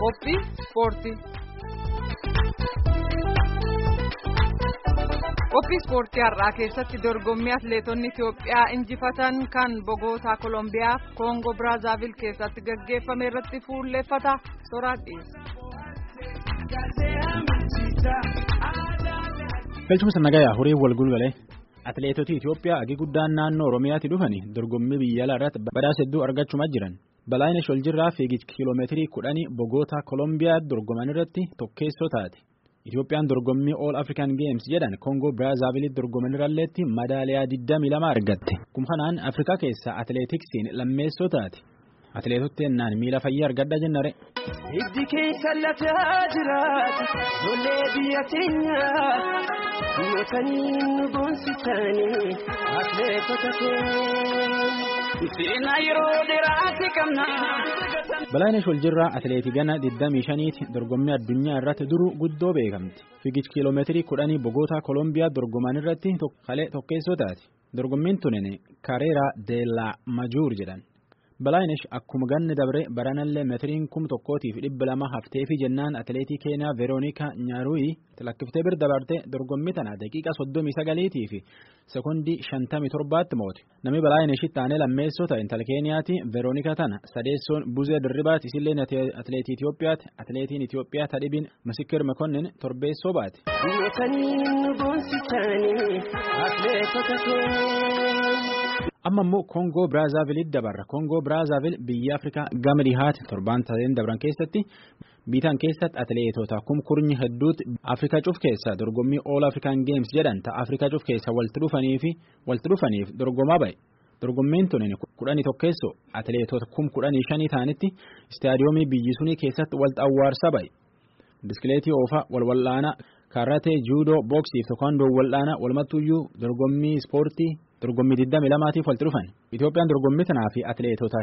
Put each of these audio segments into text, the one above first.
Qophii ispoortii. Qophii ispoortii har'aa keessatti dorgommii atileetonni Itoophiyaa injifatan kan Bogootaa Kolombiyaa Koongoo Biraazaavil keessatti gaggeeffame irratti fuulleeffata soraa dhiyeessa. Galchuma nagayaa horii wal gulgalee atileetota Itoophiyaa agi guddaan naannoo Oromiyaatti dhufanii dorgommii biyya alaa irratti badhaasa hedduu argachumaa jiran. Balaayinesh Waljirraa fiigicha kiiloomeetirii kudhanii Bogootaa Kolombiyaa dorgoman irratti tokkeessoo taate. Itoophiyaan dorgommii All African Games jedhan Koongoo Biraazaavilitti dorgoman irralleetti madaaliyaa 22 argatte. Kun kanaan Afrikaa keessaa atileetiksiin lammeessoo taate. Atileetota ennaan miila fayyaa argadha jennare. Hiddi keessa lafaa jiraata lollee biyya keenyaa mootanii nu boonsisanii atileetota keenya. Seenaa yeroo dheeraati qabna. Balaayinesh Waljirraa atileetii gana 25ti dorgommii addunyaa irratti duru guddoo beekamti. Fiigicha kiiloomeetirii kudhanii Bogootaa Kolombiyaa dorgoman irratti kalee tokkeessoo taate. Dorgommiin tunin Kareeraa Deellaa Majuur jedhan. Balaayinesh akkuma ganni dabre baranallee meetiriin kum tokkootiif dhibba lama hafteefi jennaan atileetii Keeniyaa Veeroonika Nyaaruuyi lakkiftee bir dabarte dorgommii tana daqiiqa soddomii sagaliitii fi sekondii shantamii torbaatti moote. Namni Balaayineshitti aanee lammeessoo ta'e intala Keeniyaati Veeroonika tana sadeessoon Buzee Dirribaati isillee atileetii Itoophiyaati atileetiin Itoophiyaa tadhibiin Misikir Mekonnin torbeessoo baate. Mootanii nu boonsisanii atileetota keenya. amma immoo koongoo biraazaavilitti dabarra koongoo biraazaaviil biyya afrikaa gama dhihaati torbaan tateen dabran keessatti biitaan keessatti atileetota kumkurnyi hedduutti afrikaa cuf keessa dorgommii all african games jedhan ta'a afrikaa cuf keessa walitti dhufaniifi walitti dhufaniif dorgomaa ba'e dorgommiin tunin kudhanii tokkeessoo atileetota kum kudhanii shanii ta'anitti istaadiyoomii biyyi sunii keessatti walitti awwaarsa ba'e biskileetii oofaa walwal'aanaa karatee juudoo booksiif teekwaandoo wal'aanaa walumattuyyuu dorgommii ispoortii. dorgommii 22tiif walitti dhufan Itoophiyaan dorgommii tanaa fi atileetota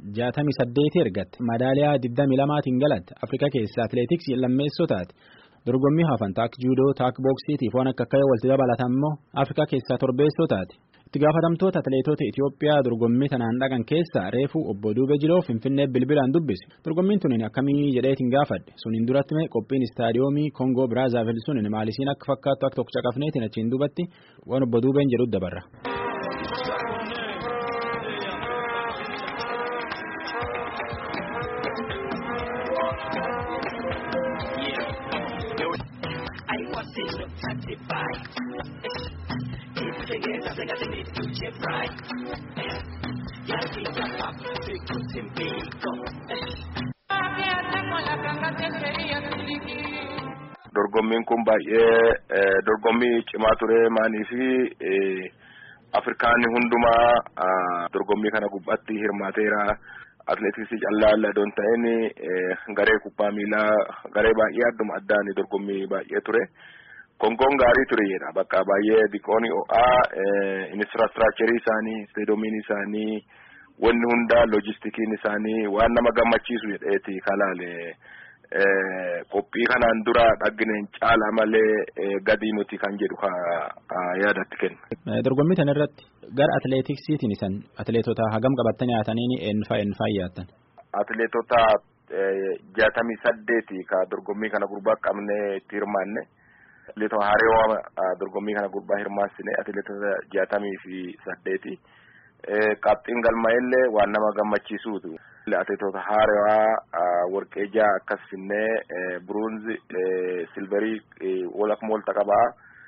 68 ergatte madaaliyaa 22tiin galatte Afrikaa keessaa atileetiksii lammeessoo taate dorgommii hafan taak juudoo taak booksiitiif waan akka akkayoo walitti dabalatan immoo Afrikaa keessaa torbeessoo taate itti gaafatamtoota atileetota Itoophiyaa dorgommii tanaan dhaqan keessaa reefuu obbo Duubee Jiloo Finfinnee bilbilaan dubbise dorgommiin tunin akkamii jedheetiin gaafadhe suniin duratti mee qophiin istaadiyoomii Koongoo Biraazaaviil sunin maalisiin akka fakkaattu akka tokko caqafneetiin achiin duubatti waan obbo Duubeen jedhu dabarra. Dorgommiin kun baay'ee dorgommii cimaa ture maanii fi Afrikaan hundumaa dorgommii kana gubbaatti hirmaateera. Atileetiksii callaa ladoon ta'een garee kubbaa miilaa garee baay'ee adduma addaan dorgommii baay'ee ture. Kongoon gaarii ture jedha bakka baay'ee diqooni ho'aa infiraastraakicharii isaanii isteedoomiin isaanii wanni hundaa loojistikiin isaanii waan nama gammachiisu jedheeti kalaale. qophii kanaan dura dhaggineen caala malee gadii nuti kan jedhu yaadatti kenna. Dorgommii kana irratti gara atileetiksiitiin isan atileetota hagam qabattanii haatanii eenfaa eenfaa yaattan? Atileetota jaatamii saddeeti ka dorgommii kana gurbaa qabnee itti hirmaanne. Atileetota haareewaa dorgommii kana gurbaa hirmaassine atileetota jaatamii fi saddeeti. Qabxiin galmaa'ellee waan nama gammachiisuutu. Atileetota haarawaa warqee ja'a akkas finnee buruunzi silverii walakuma walta qabaa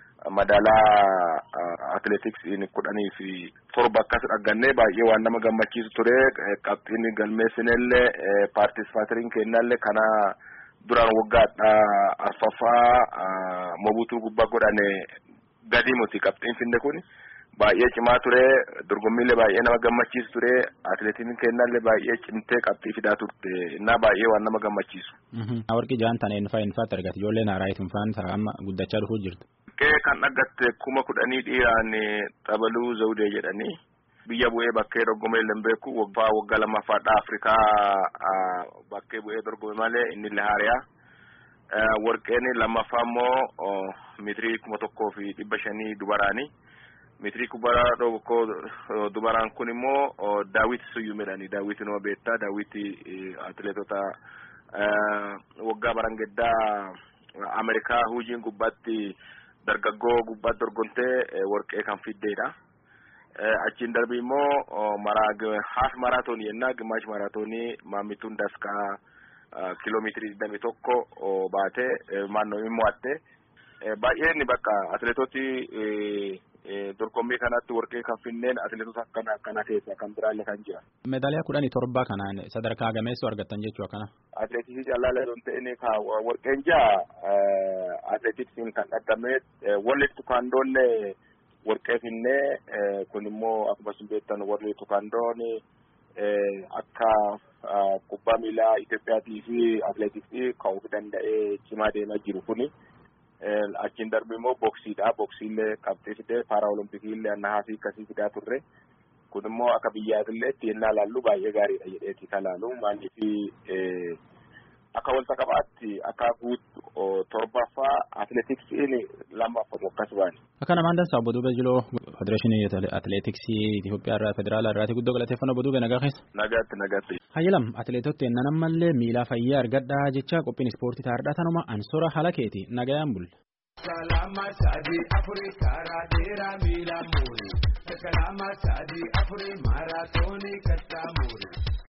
madaalaa atileetiksiin kudhanii fi torba akkas dhaggannee baay'ee waan nama gammachiisu ture qabxiin galmeessinellee paartisipaateriin kennallee kana duraan waggaadha arfaffaa mobutuu gubbaa godhane gadi muti qabxiin finne kun. baay'ee cimaa ture dorgommiilee baay'ee nama gammachiisu ture atileetiin kennallee baay'ee cimtee qabxii fidaa turte innaa baay'ee waan nama gammachiisu. Warqii jaan tana eenfaa eenfaatti argate ijoolleen haaraa ittiin ta'a amma guddachaa dhufuu jirtu. Warqee kan dhaggatte kuma kudhanii dhiiraan xabaluu zawudee jedhanii biyya bu'ee bakkee dorgomee illee beeku waggaa waggaa lammaffaadha Afrikaa bakkee bu'ee dorgome malee inni illee haariyaa. Warqeen lammaffaa immoo meetirii kuma tokkoo fi dhibba shanii dubaraani. Meetirii kubbaa tokko dubaraan kun immoo daawwiti suyyuu midhaanii daawwiti nama beektaa daawwiti atileetota waggaa barangeddaa Ameerikaa huujiin gubbaatti dargaggoo gubbaatti dorgomtee warqee kan fiddeedha. Achiin darbii immoo haaf maraatoonii yennaa gimaash maraatoonii maammituun daskaa kiiloomeetirii digdamii tokko baatee maannoo hin mo'atte. Baay'een bakka atileetoti dorgommii kanatti warqee kan finneen atileetota akkana akkana keessaa kan biraallee kan jira. Meedaaliyaa kudhanii torba kanaan sadarkaa gameessoo argattan jechuu akkana. Atileetiksii caalaa don ta'in ka warqeen jaa atileetiksiin kan dhaddamee walli tukaandoonne warqee finnee kun immoo akkuma isin beektan warri tukaandoon akka kubbaa miilaa Itoophiyaatii fi atileetiksii ka'uuf danda'ee cimaa deemaa jiru kuni. achiin darbe immoo boksiidha boksiillee qabxee fidee paara olompikillee annahaa fi akkasii fidaa turre kun immoo akka biyyaatillee itti yennaa laallu baay'ee gaariidha jedheeti kan laalu maaliif akka walta qabaatti akka guutu torbaffaa atileetiksiin lammaffatu akkas baani. Akka namaan dansaa obbo Duubee Jiloo Federeeshinii Atileetiksii Itoophiyaa irraa Federaalaa irraati guddoo galateeffannoo obbo Duubee nagaa keessa. Nagaatti nagaatti. Hayyalam atileetota ennaan ammallee miilaa fayyaa argadhaa jecha qophiin ispoortii taardhaa tanuma ansora haala keeti nagayaan bulle. Kalama sadi afuri karaa dheeraa miila muuri. Kalama sadi afuri maaraatoonii kattaa muuri.